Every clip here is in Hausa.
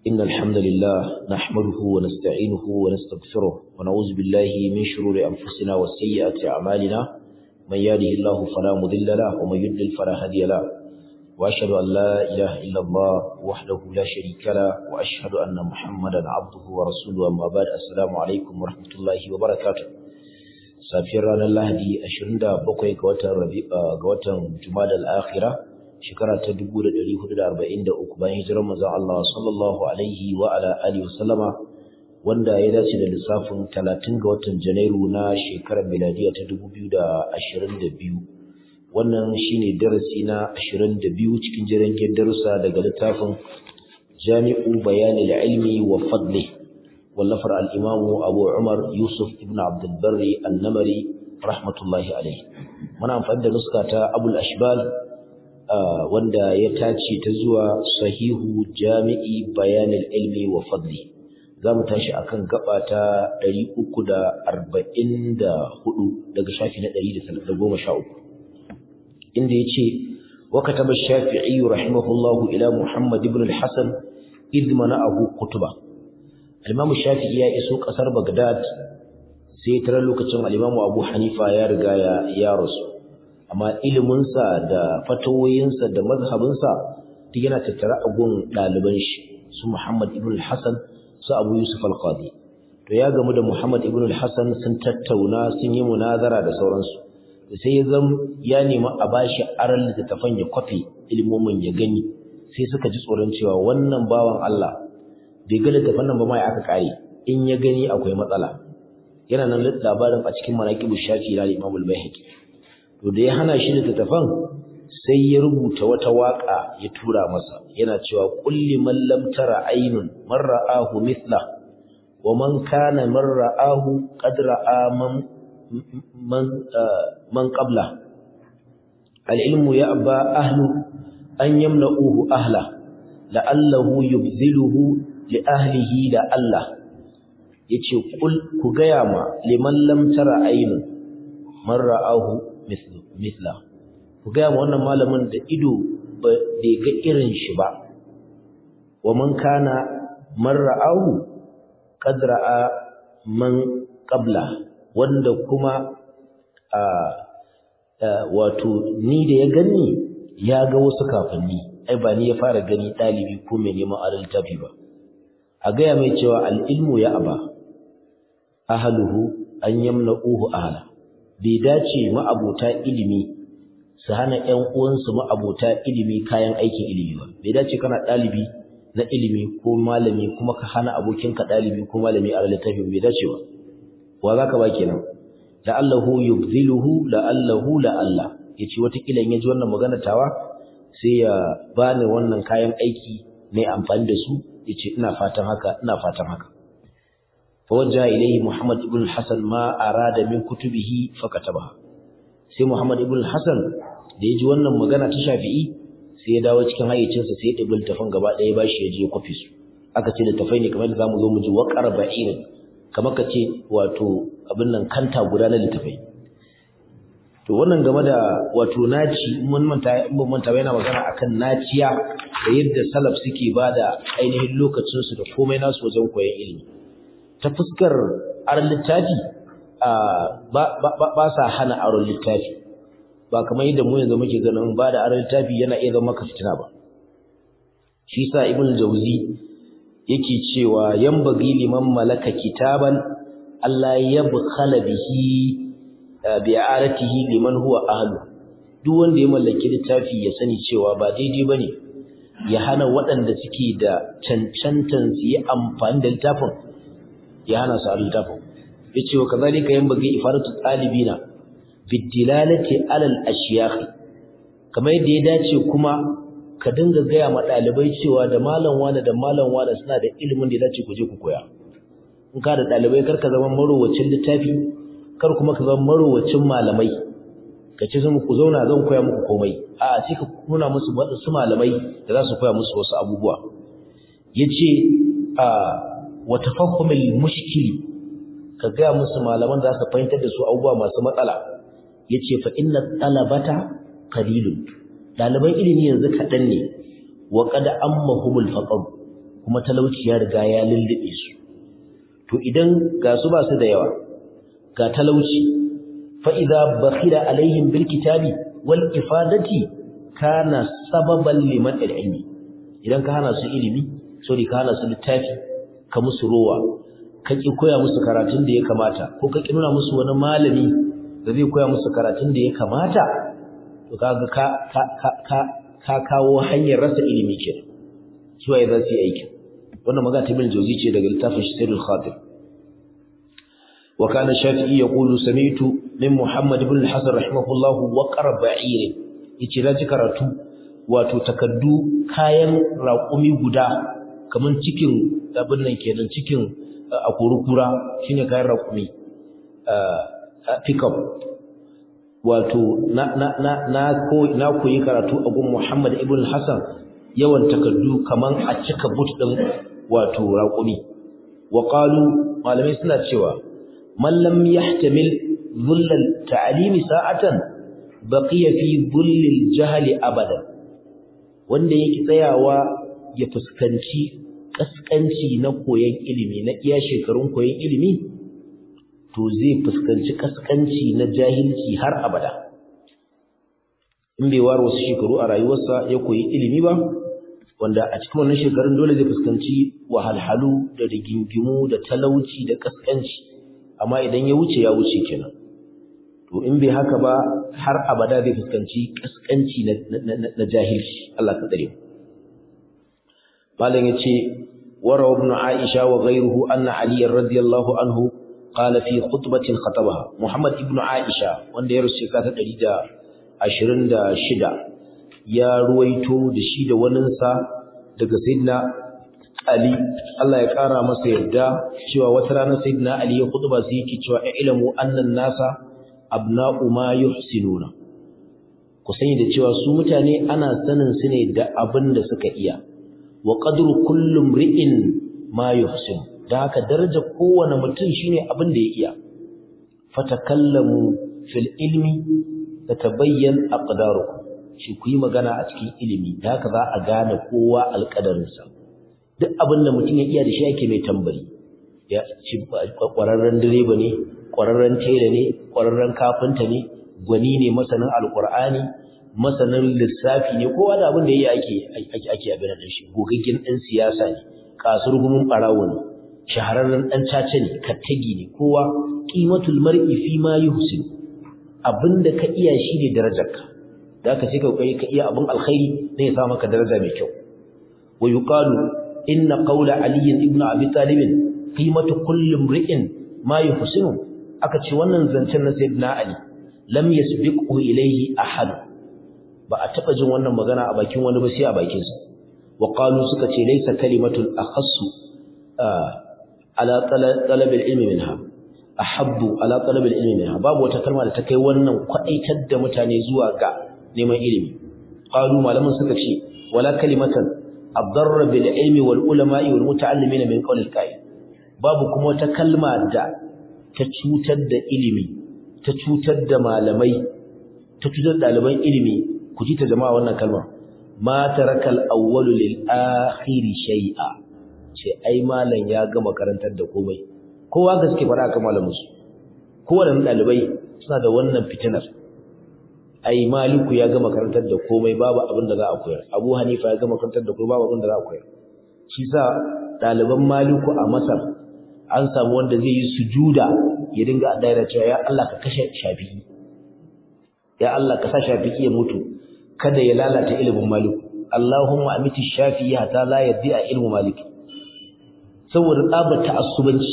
إن الحمد لله نحمده ونستعينه ونستغفره ونعوذ بالله من شرور أنفسنا وسيئات أعمالنا من يهده الله فلا مضل له ومن يضلل فلا هادي له وأشهد أن لا إله إلا الله وحده لا شريك له وأشهد أن محمدا عبده ورسوله أما بعد السلام عليكم ورحمة الله وبركاته safiyar ranar lahadi 27 ga watan ga watan jumadal akhira shekara ta 1443 bayan hijirar manzon Allah sallallahu alaihi wa ala alihi wasallama wanda ya dace da lissafin 30 ga watan janairu na shekarar miladiya ta 2022 wannan shine darasi na 22 cikin jirgin darussa daga littafin Jami'u Bayanil Ilmi wa Fadlihi wallafar al'imamu abu umar yusuf ibn abdulbari annamari rahmatullahi alaihi muna amfani da nuska ta abul ashbal wanda ya tace ta zuwa sahihu jami'i bayanin ilmi wa fadli za mu tashi akan gaba ta 344 daga shafi na 113 inda ya ce وكتب الشافعي رحمه الله إلى محمد بن الحسن إذ منعه كتبه Al-Imam Shafi'i ya iso kasar Baghdad sai tare lokacin Al-Imam Abu Hanifa ya riga ya ya rasu amma ilimin sa da fatawoyin sa da mazhabin sa duk yana tattara a gun daliban shi su Muhammad ibn al-Hasan su Abu Yusuf al-Qadi to ya gamu da Muhammad ibn al-Hasan sun tattauna sun yi munazara da sauransu sai ya zam ya nemi a bashi aran littattafan ya kwafe ilmomin ya gani sai suka ji tsoron cewa wannan bawan Allah bai ga littafin nan ba mai aka kare in ya gani akwai matsala yana nan labarin a cikin manaqibu shafi na Imam al-Baihaqi to da ya hana shi littafin sai ya rubuta wata waka ya tura masa yana cewa kulli man lam tara aynun man ra'ahu mithla wa man kana man ra'ahu qad ra'a man man man qabla al-ilmu ya'ba ahlu an yamna'uhu ahla la'allahu yubziluhu li ahlihi da Allah yace kul ku gaya ma liman lam tara aynu man ra'ahu mithla ku gaya ma wannan malamin da ido bai ga irin shi ba wa man kana man ra'ahu qad ra'a man qabla wanda kuma a wato ni da ya gani ya ga wasu kafanni ai ba ni ya fara gani dalibi ko mai neman adalci ba a gaya mai cewa al'ilmu ya aba, ahaluhu an yamna'uhu ahala, bai dace ma'abota ilimi su hana ‘yan uwansu ma'abota ilimi kayan aikin ilimi ba, bai dace kana ɗalibi na ilimi ko malami kuma ka hana abokinka ɗalibi ko malami a littafi bai dace ba, wa za ka ba kenan, la'allahu yubziluhu la'allahu la'alla, ya ce watakila in ya ji wannan magana tawa sai ya bani wannan kayan aiki mai amfani da su yace ina fatan haka ina fatan haka fawajja ilayhi muhammad ibn al-hasan ma arada min kutubihi fakatabaha sai muhammad ibn al-hasan da yaji wannan magana ta shafi'i sai ya dawo cikin hayyacinsa sai ya dabi littafin gaba ɗaya bashi ya je ya kwafi su aka ce littafai ne kamar da zamu zo mu ji waqar ba'ir kamar ka ce wato abin nan kanta guda na littafai to wannan game da wato naci mun manta mun manta yana magana akan naciya da yadda salaf suke bada ainihin lokacin su da komai nasu wajen koyon ilimi ta fuskar aron littafi ba ba sa hana aron littafi ba kamar yadda mu yanzu muke ganin ba da aron littafi yana iya zama fitina ba shi sa ibn jauzi yake cewa yambagi liman malaka kitaban Allah ya bukhala bihi bi'aratihi liman huwa ahlu duk wanda ya mallaki littafi ya sani cewa ba daidai bane ya hana waɗanda suke da cancantan su yi amfani da littafin ya hana su a littafin yace wa kazalika yanbaghi ifaratu talibina bidilalati alal ashyakh kamar yadda ya dace kuma ka dinga gaya ma ɗalibai cewa da malam wani da malam wani suna da ilimin da ya dace ku je ku koya in ka da ɗalibai kar ka zama marowacin littafi kar kuma ka zama marowacin malamai ka ce zan ku zauna zan koya muku komai a sai ka nuna musu wasu malamai da za su koya musu wasu abubuwa yace a wa tafahumul mushkili ka ga musu malaman da za su fahimtar da su abubuwa masu matsala yace fa inna talabata qalilun daliban ilimi yanzu kadan ne wa qad ammahumul faqr kuma talauci ya riga ya lullube su to idan ga su ba su da yawa ga talauci fa idza bakhila alaihim bil kitabi wal ifadati kana sababan liman ilmi idan ka hana su ilimi sorry ka hana su littafi ka musu rowa ka ki koya musu karatun da ya kamata ko ka ki nuna musu wani malami da zai koya musu karatun da ya kamata to kaga ka ka ka ka kawo hanyar rasa ilimi kenan suwaye za su yi aikin wannan magana ta bin jauzi ce daga littafin Sayyidul Khatir wa kana Shafi'i yaqulu sami'tu min Muhammad ibn al-Hasan rahimahullah wa qarba'ir yace na ji karatu wato takaddu kayan raƙumi guda kaman cikin abin nan kenan cikin akurukura shine kayan raƙumi pickup wato na na na na ko na koyi karatu a gun Muhammad ibn al-Hasan yawan takaddu kaman a cika but din wato raƙumi wa qalu malamai suna cewa man lam yahtamil dhullal ta'limi sa'atan baqiya fi dhullil jahli abadan wanda yake tsayawa ya fuskanci kaskanci na koyon ilimi na iya shekarun koyon ilimi to zai fuskanci kaskanci na jahilci har abada in bai ware wasu shekaru a rayuwarsa ya koyi ilimi ba wanda a cikin wannan shekarun dole zai fuskanci wahalhalu da rigingimu da talauci da kaskanci amma idan ya wuce ya wuce kenan to in bai haka ba har abada zai fuskanci kaskanci na jahilci Allah ka tsare mu malam yace wara ibn aisha wa ghayruhu anna ali radiyallahu anhu qala fi khutbatin khatabaha muhammad ibn aisha wanda ya rusu shekara ta 126 ya ruwaito da shi da waninsa daga sayyidina Ali Allah ya kara masa yarda cewa wata rana sayyidina Ali ya khutba sai yake cewa ilmu annan nasa abna'u ma yuhsinuna ku sani da cewa su mutane ana sanin su ne da abin da suka iya wa qadru kullu mri'in ma yuhsin da haka daraja kowane mutum shine abin da ya iya fatakallamu fil ilmi tatabayyan aqdarukum shi ku yi magana a cikin ilimi da haka za a gane kowa alƙadarinsa duk abin da mutum ya iya da shi ake mai tambari ya ci ƙwararren direba ne ƙwararren tela ne ƙwararren kafinta ne gwani ne masanin alƙur'ani masanin lissafi ne kowa da abin da ya ake ake ake abin da shi gogaggen ɗan siyasa ne kasurgumin ɓarawo ne shahararren ɗan caca ne kattagi ne kowa qimatul mar'i fi ma yuhsin abinda ka iya shi ne darajarka da aka sai ka kokari ka iya abin alkhairi ne ya sa maka daraja mai kyau wa yuqalu inna qawla ali ibn abi talib qimatu kulli imri'in ma yuhsinu aka ce wannan zancen na sayyidina ali lam yasbiqu ilayhi ahad ba a taba jin wannan magana a bakin wani ba sai a bakin sa wa qalu suka ce laysa kalimatul akhassu ala talab al-ilmi minha ahabbu ala talab al-ilmi minha babu wata kalma da ta kai wannan kwadaitar da mutane zuwa ga neman ilimi qalu malaman suka ce wala kalimatan adarra bil ilmi wal ulama'i wal muta'allimin min qawl al qa'il babu kuma wata kalma da ta cutar da ilimi ta cutar da malamai ta cutar da ɗaliban ilimi ku ji ta jama'a wannan kalmar ma taraka al awwalu lil akhir shay'a ce ai malam ya gama karantar da komai kowa gaske fara aka malamin su kowanne ɗalibai suna da wannan fitinar ai maliku ya gama karantar da komai babu abin da za a koyar abu hanifa ya gama karantar da komai babu abin da za a koyar shi sa ɗaliban maliku a masar an samu wanda zai yi sujuda ya dinga a daira cewa ya Allah ka kashe shafi'i ya Allah ka sa shafi'i ya mutu kada ya lalata ilimin maliku Allahumma amiti shafi'i hatta la yaddi a ilmu maliki saboda tsabar ta'assubanci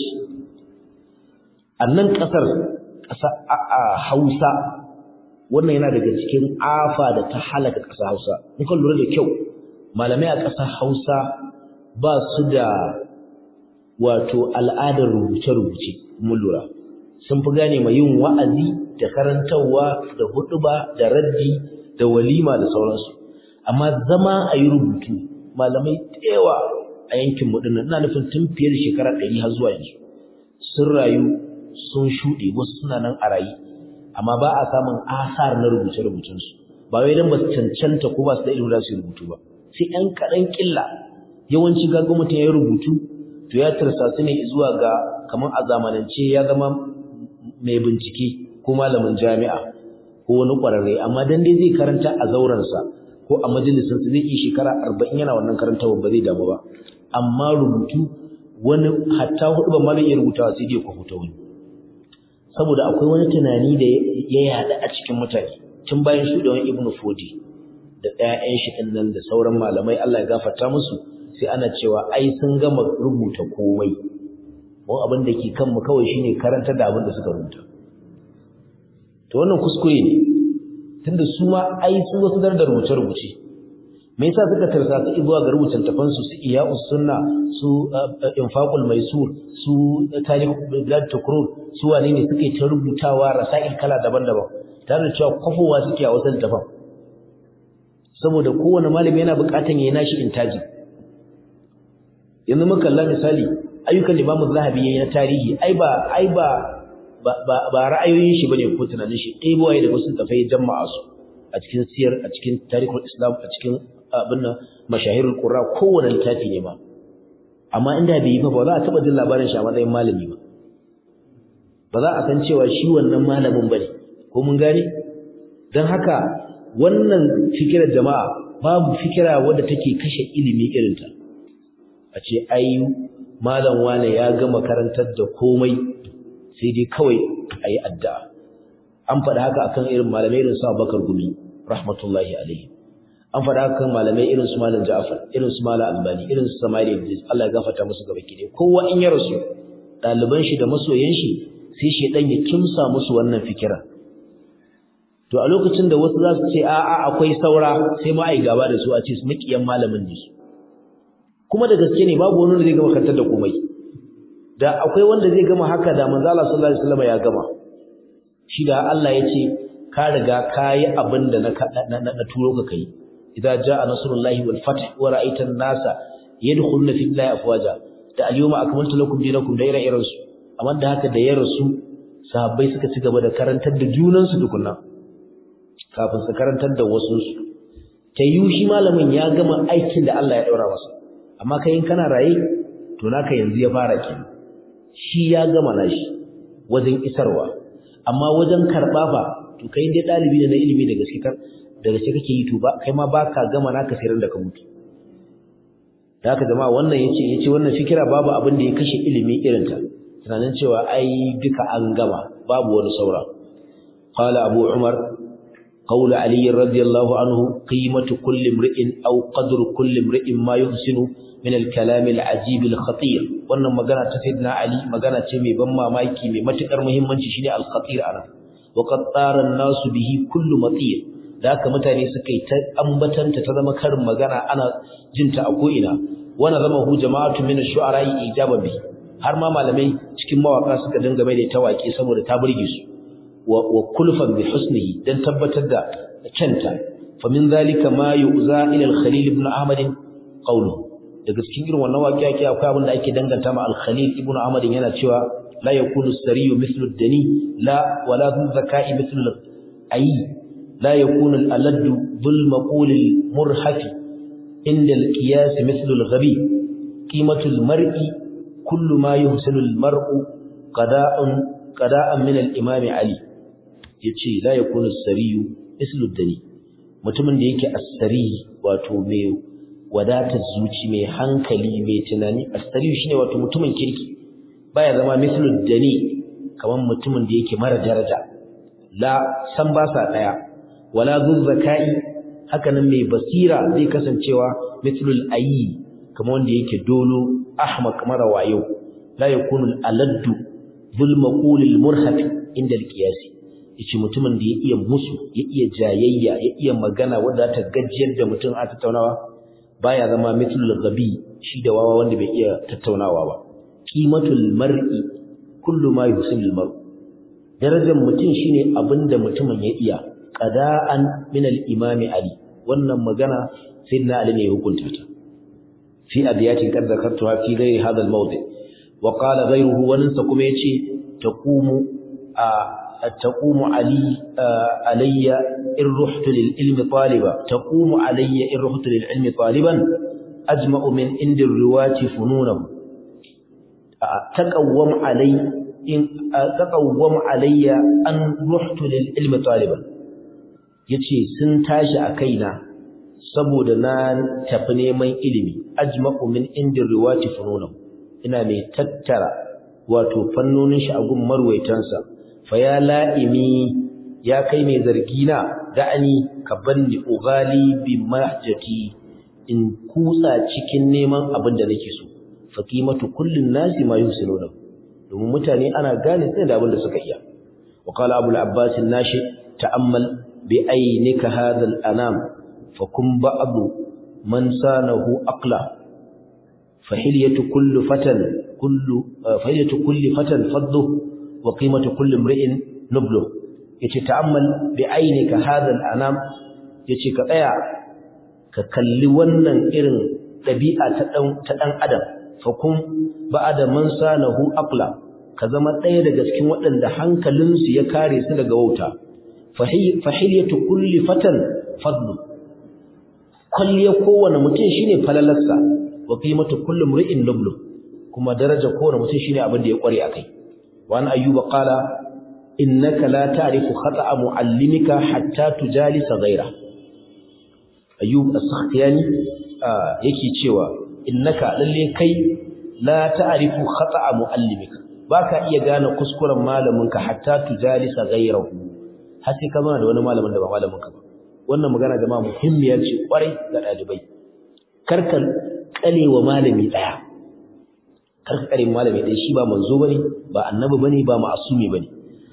a nan ƙasar ƙasa a Hausa wannan yana daga cikin afa da ta halaka ƙasar Hausa in kan lura da kyau malamai a ƙasar Hausa ba su da wato al'adar rubuce-rubuce mun lura sun fi gane mai yin wa'azi da karantarwa da huɗuba da raddi da walima da sauransu amma zama a yi rubutu malamai yawa a yankin mu dinnan ina nufin tun fiye da shekara ɗari har zuwa yanzu sun rayu sun shuɗe wasu suna nan a rayu amma ba a samun asar na rubuce-rubucensu ba wai don ba su cancanta ko ba su da ilimin da su rubutu ba sai ɗan kaɗan ƙilla yawanci ga mutum ya rubutu to ya tarsasu ne zuwa ga kamar a zamanance ya zama mai bincike ko malamin jami'a ko wani ƙwararre amma dan dai zai karanta a zaurensa ko a majalisinsa zai yi shekara arba'in yana wannan karantawa ba zai damu ba amma rubutu wani hatta hudu ba ma zai iya rubutawa sai dai kwafuta wani saboda akwai wani tunani da ya yaɗa a cikin mutane tun bayan shuɗewan ibnu fodi da ɗayan shi ɗin nan da sauran malamai Allah ya gafarta musu sai ana cewa ai sun gama rubuta komai mu abin da ke kanmu kawai shine karanta da abin da suka rubuta to wannan kuskure ne tunda su ma ai su wasu dar da rubuce rubuce me yasa suka tarsa su zuwa ga rubutan tafan su su iya'us sunna su infaqul maisur su tarikh bilad tukrur su wane ne suke ta rubutawa rasail kala daban-daban tare da cewa kwafowa suke a wasu tafan saboda kowane malami yana buƙatan yayi nashi intaji yanzu muka kalla misali ayyukan Imam Zahabi yayi na tarihi ai ba ai ba ba ra'ayoyin shi bane ko tunanin shi dai boye da wasu tafai jama'a su a cikin siyar a cikin tarihul islam a cikin abin nan mashahirul qurra kowane littafi ne ma amma inda bai yi ba ba za a taba jin labarin shi a matsayin malami ba ba za a san cewa shi wannan malamin bane ko mun gane dan haka wannan fikirar jama'a babu fikira wadda take kashe ilimi irinta a ce ai malam wane ya gama karantar da komai sai dai kawai a yi addu'a an faɗa haka akan irin malamai irin su Abubakar Gumi rahmatullahi alaihi an faɗa haka kan malamai irin su Malam Ja'far irin su Malam Albani irin su Samari Idris Allah ya gafarta musu gaba ki kowa in ya rasu ɗaliban shi da masoyan shi sai shedan ya kimsa musu wannan fikira to a lokacin da wasu za su ce a'a akwai saura sai ma ai gaba da su a ce su makiyan malamin ne su kuma da gaske ne babu wani da zai gama kantar da komai da akwai wanda zai gama haka da manzo Allah sallallahu alaihi wasallam ya gama shi da Allah ya ce ka riga kayi abin da na na turo ka kai idza jaa nasrullahi wal fath wa ra'aita an-nasa yadkhuluna fi llahi afwaja da al-yawma akmaltu lakum dinakum da ire-iren su amma da haka da ya rasu sahabbai suka ci gaba da karantar da junan su tukunna kafin su karantar da wasu su tayu shi malamin ya gama aikin da Allah ya daura masa amma kai in kana raye to naka yanzu ya fara kenan shi ya gama nashi wajen isarwa amma wajen karɓa fa to kai dai ɗalibi ne na ilimi da gaske kan da gaske kake yi to ba kai ma baka gama naka sai da ka mutu da haka jama'a wannan yace yace wannan fikira babu abin da ya kashe ilimi irin ta tunanin cewa ai duka an gama babu wani saura qala abu umar قول علي رضي الله عنه قيمة كل امرئ أو قدر كل امرئ ما يحسن من الكلام العجيب الخطير wannan magana ta sayyidina ali magana ce mai ban mamaki mai matukar muhimmanci shine al-khatir ana wa qad tara an-nasu bihi kullu matir da haka mutane suka yi ta ambatanta ta zama karin magana ana jinta a ko ina wana zama hu jama'atu min ash-shu'ara ijaban bi har ma malamai cikin mawaka suka dinga mai da tawaki saboda ta burge su wa kulfan bi husnihi dan tabbatar da canta fa min zalika ma yu'za ila al-khalil ibn ahmad qawluhu daga cikin irin wannan waƙiya ke akwai abin da ake danganta ma al-khalil ibn ahmad yana cewa la yakunu as-sariyu mithlu ad-dani la wala dhu zaka'i mithlu al-ayi la yakunu al-aladdu dhul maqul al-murhaf inda al-qiyas mithlu al-ghabi qimatu al-mar'i kullu ma yuhsinu al-mar'u qada'un qada'an min al-imam ali yace la yakunu as-sariyu mithlu ad-dani mutumin da yake as-sari wato mai wadatar zuci mai hankali mai tunani as-sariyu shine wato mutumin kirki baya zama mithlu ad-dani kaman mutumin da yake mara daraja la san ba sa daya wala zu zakai haka nan mai basira zai kasancewa mithlul ayi kaman wanda yake dolo ahmaq mara wayo la yakunu al-aladdu dhul maqul al-murhaf inda al-qiyas yace mutumin da ya iya musu ya iya jayayya ya iya magana wanda ta gajiyar da mutum a tattaunawa baya zama mithlul ghabi shi da wawa wanda bai iya tattaunawa ba qimatul mar'i kullu ma yusimul mar'u darajar mutum shine abinda mutumin ya iya qada'an min al-imam ali wannan magana sayyidina ali ne ya hukunta ta fi abiyatin qad zakartuha fi ghairi hadha al-mawdi wa qala ghayruhu wa nansa kuma yace taqumu a taqumu ali alayya in ruhtu lil ilmi taliba taqumu alayya in ruhtu lil ilmi taliban ajma'u min indir riwati fununahu taqawwam alai in taqawwam alayya an ruhtu lil ilmi taliban yace sun tashi a kaina saboda na tafi neman ilimi ajma'u min indir riwati fununahu ina mai tattara wato fannonin shi a gun marwaitansa fa ya la'imi ya kai mai zargi na da'ani ka banni ugali bi mahjati in kutsa cikin neman abin da nake so fa qimatu kullin nasi ma yusiluna domin mutane ana gane sai da abin da suka iya wa qala abul abbas nashi ta'ammal bi aynika hadha al-anam fa kun ba'du man sanahu aqla fa hilyatu kullu fatan kullu fa hilyatu kulli fatan faddu wa qimatu kulli imri'in nublu yace ta'ammal bi aynika hadha al-anam yace ka tsaya ka kalli wannan irin dabi'a ta dan ta dan adam fa kun ba'da man sanahu aqla ka zama ɗaya daga cikin waɗanda hankalinsu ya kare su daga wauta fa hilyatu kulli fatan fadlu kulliya kowane mutum shine falalarsa wa qimatu kulli mri'in nublu kuma daraja kowane mutum shine abin da ya kware akai wa an ayyuba qala innaka la ta'rifu khata'a mu'allimika hatta tujalisa ghayra ayyub as-sakhtiyani yake cewa innaka lalle kai la ta'rifu khata'a mu'allimika baka iya gane kuskuren malaminka hatta tujalisa ghayrahu har sai ka zama da wani malamin da ba malaminka ba wannan magana jama'a muhimmiyar ce kwarai ga dalibai karka kalewa malami daya karka kare malami daya shi ba manzo bane ba annabi bane ba ma'asumi bane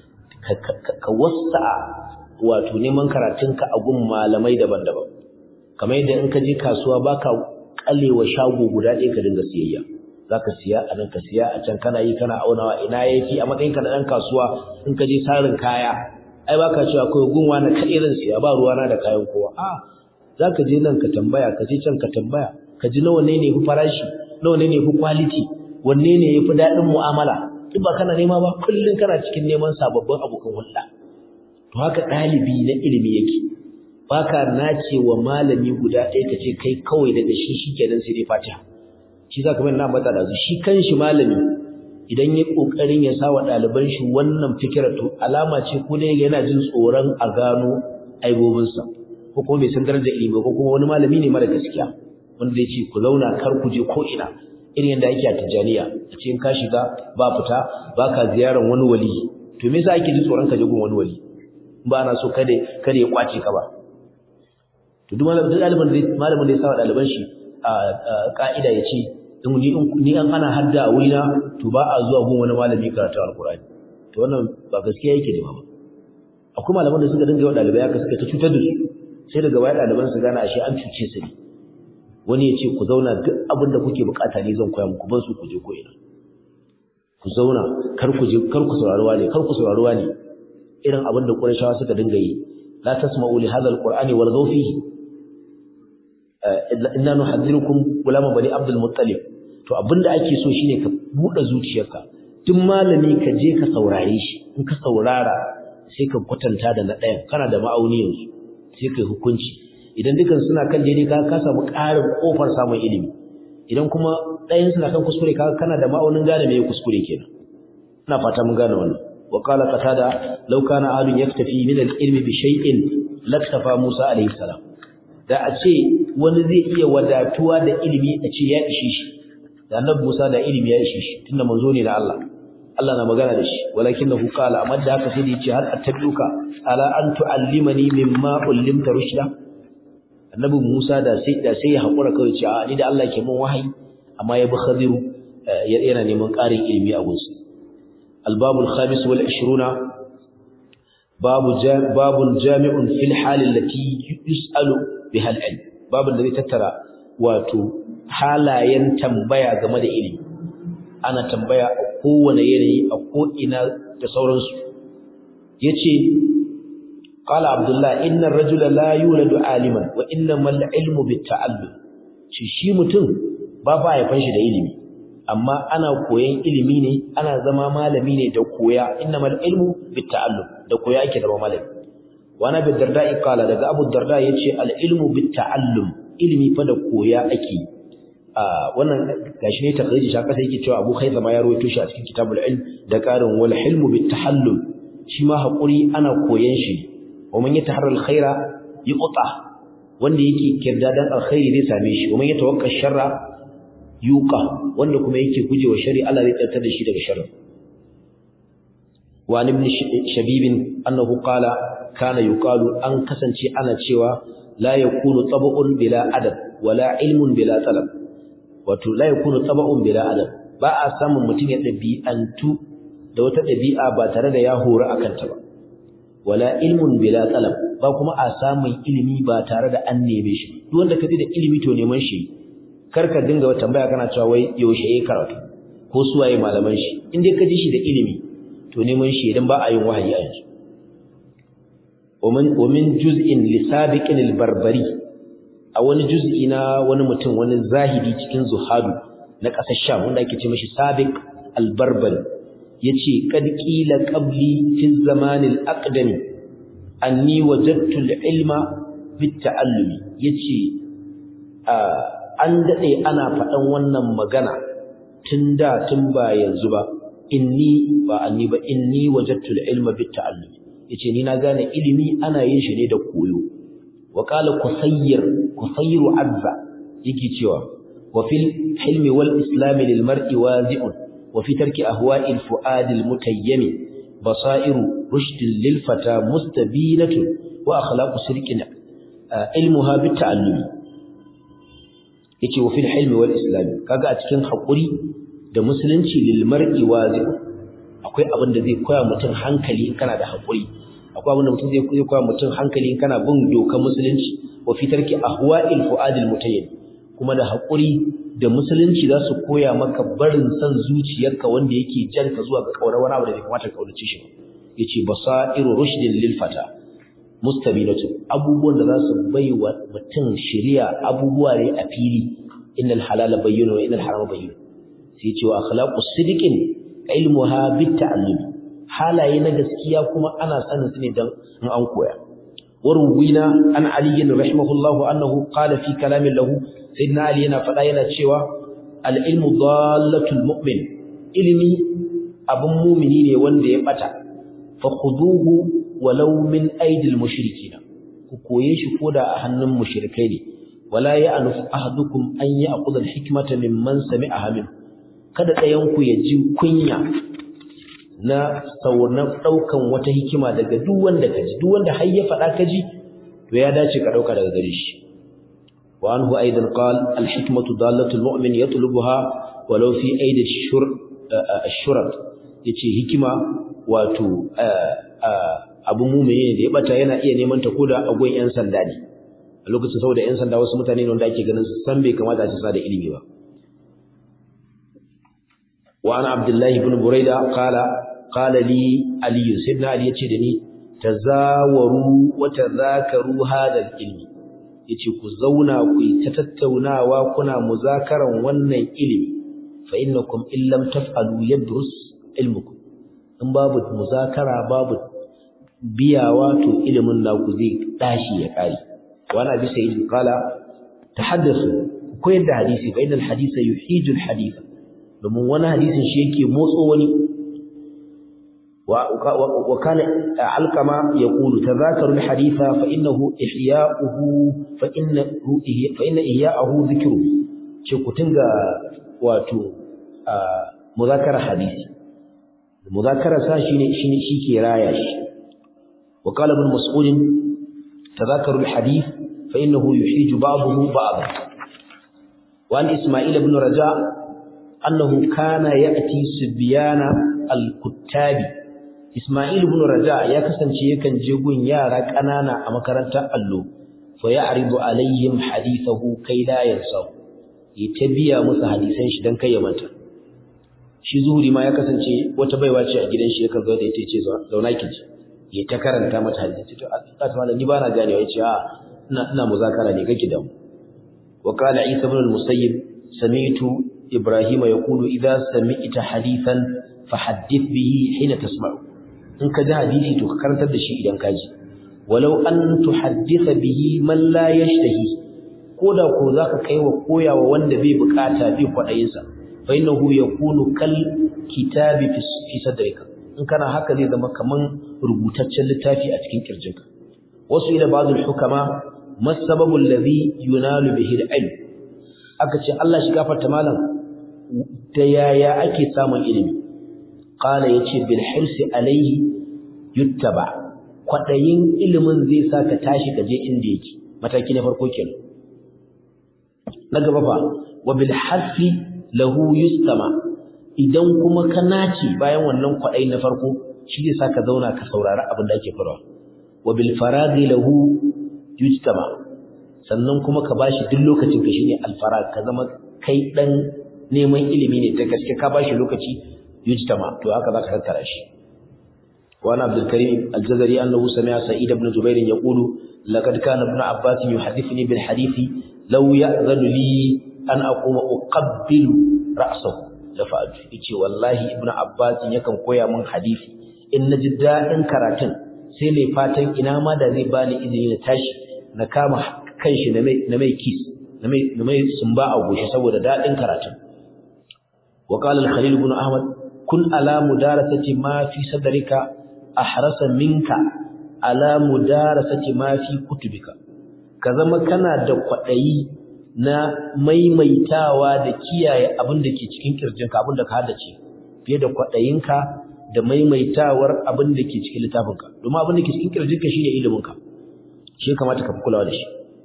ka wasa wato neman karatunka a gun malamai daban-daban kamar yadda in ka je kasuwa baka kalewa shago guda ɗaya ka dinga siyayya zaka siya a nan ka siya a can kana yi kana aunawa ina yafi a matsayin ka na dan kasuwa in ka je sarin kaya ai baka cewa akwai gunwa na kai irin siya ba ruwa na da kayan kowa a zaka je nan ka tambaya ka je can ka tambaya ka ji nawa ne ne fi farashi nawa ne ne fi quality wanne ne yafi daɗin mu'amala duk ba kana nema ba kullun kana cikin neman sababbin abokan hulɗa to haka ɗalibi na ilimi yake baka nace wa malami guda ɗaya ka ce kai kawai daga shi shikenan sai dai fatiha shi za ka na mata da shi kanshi malami idan ya kokarin ya sa wa ɗaliban shi wannan fikirar to alama ce ko ne yana jin tsoron a gano aibobinsa ko kuma bai san darajar ilimi ko kuma wani malami ne mara gaskiya wanda zai ce ku zauna kar ku je ko ina irin yadda ake a Tijjaniya a ce in ka shiga ba fita ba ka ziyarar wani wali to me yasa ake jin tsoron ka je gun wani wali ba na so kada kada ya kwace ka ba to duk malamin ɗaliban malamin da ya sa wa ɗaliban shi a ka'ida ya ce ni an ana hadda a wurina to ba a zuwa gun wani malami karatu alkurani to wannan ba gaskiya yake da ba akwai malaman da suka dinga yawa dalibai haka suka ta cutar da su sai daga baya daliban su gane ashe an cuce su ne wani ya ce ku zauna duk abin da kuke bukata ne zan koya muku ban su ku je ko ina ku zauna kar ku je kar ku saurari wani kar ku saurari wani irin abin da Qurayshawa suka dinga yi la tasma'u li hadha alqur'ani warghaw fihi inna nuhadhirukum gulama bani abdul muttalib to abinda ake so shine ka bude zuciyarka duk malami ka je ka saurare shi in ka saurara sai ka kwatanta da na ɗayan kana da ma'auni yanzu sai kai hukunci idan dukan suna kan daidai ka ka samu ƙarin kofar samun ilimi idan kuma ɗayan suna kan kuskure ka kana da ma'aunin gane me kuskure kenan ina fata mun gane wannan wa qala qatada law kana adun yaktafi min al-ilmi bi shay'in laktafa Musa alayhi salam da a ce wani zai iya wadatuwa da ilimi a ce ya ishe shi da annabi Musa da ilimi ya ishe shi tunda manzo ne da Allah Allah na magana da shi walakinahu qala amma da haka sai da yace har attabiuka ala an tuallimani mimma ullimta rushda annabi Musa da sai da sai ya hakura kawai ce a ni da Allah ke mun wahayi amma ya bi khadiru yana neman ƙarin ilimi a gunsa albabul khamis wal 20 babu babun jami'un fil hal allati yus'alu biha al-ilm babun da zai tattara wato halayen tambaya game da ilimi ana tambaya a kowane yanayi a ko'ina da sauransu yace qala abdullah inna ar-rajula la yuladu aliman wa innamal ilmu bit-ta'allum shi shi mutum ba fa ya fanshi da ilimi amma ana koyan ilimi ne ana zama malami ne da koya innamal ilmu bit-ta'allum da koya ake zama malami wa nabi darda'i qala daga abu darda yace al-ilmu bit-ta'allum ilimi fa da koya ake wannan gashi ne takhriji shi kasa yake cewa Abu Khaythama ya rawaito shi a cikin Kitabul Ilm da karin wal hilmu bit tahallul shi ma hakuri ana koyan shi wa man yataharral khaira yuqta wanda yake kirdadan alkhairi zai same shi wa man yatawakka sharra yuqa wanda kuma yake gujewa shari Allah zai tsartar da shi daga sharri wa ibn shabib annahu qala kana yuqalu an kasance ana cewa la yakunu tab'un bila adab wala ilmun bila talab wato la yakunu tab'un bila adab ba a samun mutum ya dabi'antu da wata dabi'a ba tare da ya hora akan ta ba wala ilmun bila talab ba kuma a samun ilimi ba tare da an neme shi duk wanda kaji da ilimi to neman shi kar ka dinga wata tambaya kana cewa wai yaushe yayi karatu ko suwaye malaman shi in dai ka ji shi da ilimi to neman shi idan ba a yin wahayi a yanzu ومن ومن جزء لسابق البربري a wani juz'i na wani mutum wani zahidi cikin zuhadu na ƙasar Sham wanda ake ce mashi Sabiq al-Barbari yace qad qila qabli fi zaman al-aqdam anni wajadtu al-ilma bit ta'allumi yace an dade ana faɗan wannan magana tun da tun ba yanzu ba inni ba anni ba inni wajadtu al-ilma bit ta'allumi yace ni na gane ilimi ana yin shi ne da koyo wa qala kusayyir kusayru azza yake cewa wa fil hilmi wal islam lil mar'i wazi'un wa fi tarki ahwa'il fu'ad al mutayyim basairu rushd lil fata mustabinatun wa akhlaqu sirqin ilmuha bit ta'allum yace wa fil hilmi wal islam kaga a cikin hakuri da musulunci lil mar'i wazi'un akwai abin da zai koya mutum hankali in kana da hakuri akwai abin da mutum zai koya mutum hankali in kana bin dokar musulunci wa fi tarki ahwa'il fu'adil mutayyib kuma da hakuri da musulunci za su koya maka barin san zuciyarka wanda yake janka zuwa ga kaurar wani abu da bai kamata ka kaurace shi yace basairu rushdin lil fata mustabinatu abubuwan da za su baiwa mutum shari'a abubuwa ne a fili innal halala bayyinu wa innal harama bayyinu sai yace wa akhlaqus sidiqin ilmuha bit ta'allum halaye na gaskiya kuma ana sanin su ne dan in an koya warwina an ali rahimahullahu annahu qala fi kalamin lahu sayyidina ali yana fada yana cewa al ilmu dallatul mu'min ilmi abun mu'mini ne wanda ya bata fa khuduhu walau min aidil mushrikina ku koye shi koda a hannun mushrikai ne wala ya'nuf ahadukum an ya'khudha al hikmata mimman sami'aha min kada ɗayan ku ya ji kunya na sauran ɗaukan wata hikima daga duk wanda ka ji duk wanda har ya faɗa ka ji to ya dace ka ɗauka daga gare shi wa anhu aidan qal al hikmatu dallatu al mu'min yatlubuha walau fi aidi shur ashurat yace hikima wato abu mu'mini da ya bata yana iya neman ta koda a gon yan sanda ne a lokacin saboda yan sanda wasu mutane ne wanda ake ganin su san bai kamata su sa da ilimi ba وعن عبد الله بن بريدة قال قال لي علي سيدنا علي yace da ni tazawaru wa tadhakaru hada ilmi yace ku zauna ku ta tattaunawa kuna muzakaran wannan ilimi fa innakum in lam taf'alu yadrus ilmukum in babu muzakara babu biyawa to ilimin naku zai dashi ya kare wa ana bi sayyid qala tahaddathu ku yadda hadisi fa innal hadisa yuhijul haditha domin wani hadisin shi yake motso wani wa kana alqama yaqulu tadhakaru alhaditha fa innahu ihya'uhu fa innahu fa inna ihya'uhu dhikru ce ku tinga wato muzakara hadisi muzakara sa shine shine shike raya shi wa qala ibn mas'ud tadhakaru alhadith fa innahu yuhiju ba'dahu ba'd wa an isma'il ibn raja' أنه كان يأتي سبيان الكتاب إسماعيل بن رجاء يكسن يكن جيغون يارا كنانا أمكرنتا ألو فيعرض عليهم حديثه كي لا ينسوا يتبيا musu hadisan shi dan kai ya manta shi zuhuri ma ya kasance wata baiwa ce a gidan shi yakan zo da ita ce zauna ki ji ya ta karanta mata hadisi to Allah ta ni ba na ganewa yace a ina ina muzakara ne kake da mu wa qala isa ibn al-musayyib sami'tu إبراهيم يقول إذا سمعت حديثا فحدث به حين تسمع إن كذا حديثي تكرنت الشيء إذا كاجي ولو أن تحدث به من لا يشتهي koda ko zaka kaiwa koyawa wanda bai bukata bai kwadayin sa fa innahu yakunu kal kitabi fi sadrika in kana haka zai zama kaman rubutaccen littafi a cikin kirjinka wasu ila ba'dul hukama masababu alladhi yunalu bihi al-ilm aka ce Allah shi gafarta malam da yaya ake samun ilimi qala yace bil hirsi alayhi yuttaba kwadayin ilimin zai saka tashi kaje inda yake mataki na farko kenan na gaba fa wa bil hasfi lahu yustama idan kuma ka naci bayan wannan kwadayi na farko shi zai saka zauna ka saurari abin da ake farawa wa bil faraghi lahu yujtama sannan kuma ka bashi duk lokacin ka shine al farag ka zama kai dan neman ilimi ne ta gaske ka bashi lokaci yujtama to haka zaka tattara shi wa ana abdul karim al jazari annahu sami'a sa'id ibn jubair yaqulu laqad kana ibn abbas yuhaddithuni bil hadithi law ya'zanu li an aquma uqabbilu ra'sahu la fa'altu yace wallahi ibn abbas yakan koya min hadisi in naji dadin karatun sai ne fatan ina ma da zai bani izini na tashi na kama kanshi na mai na mai kiss na mai na mai sumba a goshi saboda dadin karatun wa qala al-khalil ibn ahmad kun ala mudarasati ma fi sadrika ahrasa minka ala mudarasati ma fi kutubika ka zama kana da kwadayi na maimaitawa da kiyaye abin da ke cikin kirjinka abin da ka haddace fiye da kwadayinka da maimaitawar abin da ke cikin littafinka domin abin da ke cikin kirjinka shine iliminka shi kamata ka fi kulawa da shi